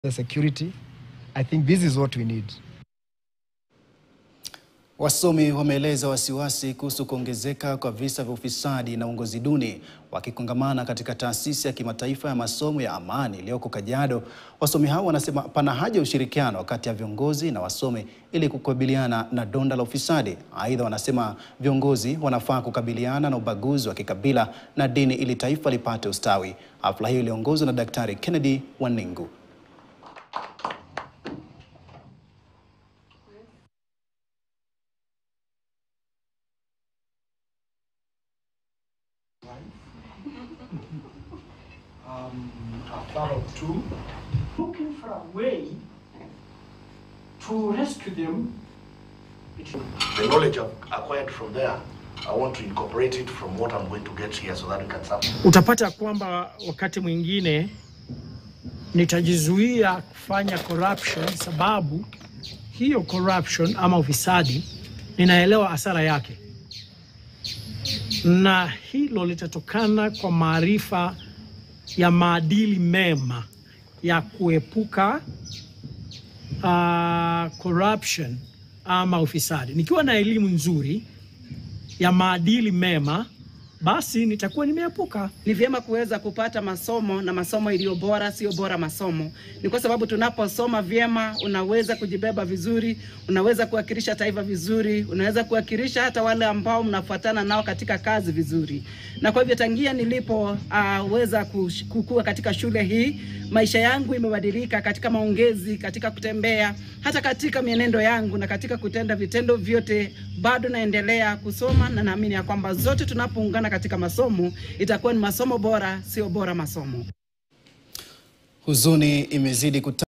the security. I think this is what we need. Wasomi wameeleza wasiwasi kuhusu kuongezeka kwa visa vya ufisadi na uongozi duni wakikongamana katika taasisi ya kimataifa ya masomo ya amani iliyoko Kajiado. Wasomi hao wanasema pana haja ya ushirikiano kati ya viongozi na wasomi ili kukabiliana na donda la ufisadi. Aidha, wanasema viongozi wanafaa kukabiliana na ubaguzi wa kikabila na dini ili taifa lipate ustawi. Hafla hiyo iliongozwa na Daktari Kennedy Waningu. um, a father of two, looking for a way to rescue them. The knowledge I've acquired from there, I want to incorporate it from what I'm going to get here so that we can serve. Utapata kwamba wakati mwingine nitajizuia kufanya corruption sababu hiyo corruption ama ufisadi ninaelewa hasara yake, na hilo litatokana kwa maarifa ya maadili mema ya kuepuka uh, corruption ama ufisadi. Nikiwa na elimu nzuri ya maadili mema, basi nitakuwa nimeepuka. Ni vyema kuweza kupata masomo na masomo iliyo bora, sio bora masomo. Ni kwa sababu tunaposoma vyema, unaweza kujibeba vizuri, unaweza kuwakilisha taifa vizuri, unaweza kuwakilisha hata wale ambao mnafuatana nao katika kazi vizuri. Na kwa hivyo tangia nilipoweza uh, kukua katika shule hii, maisha yangu imebadilika katika maongezi, katika kutembea, hata katika mienendo yangu na katika kutenda vitendo vyote. Bado naendelea kusoma na naamini ya kwamba zote tunapoungana katika masomo itakuwa ni masomo bora, sio bora masomo. Huzuni imezidi kuta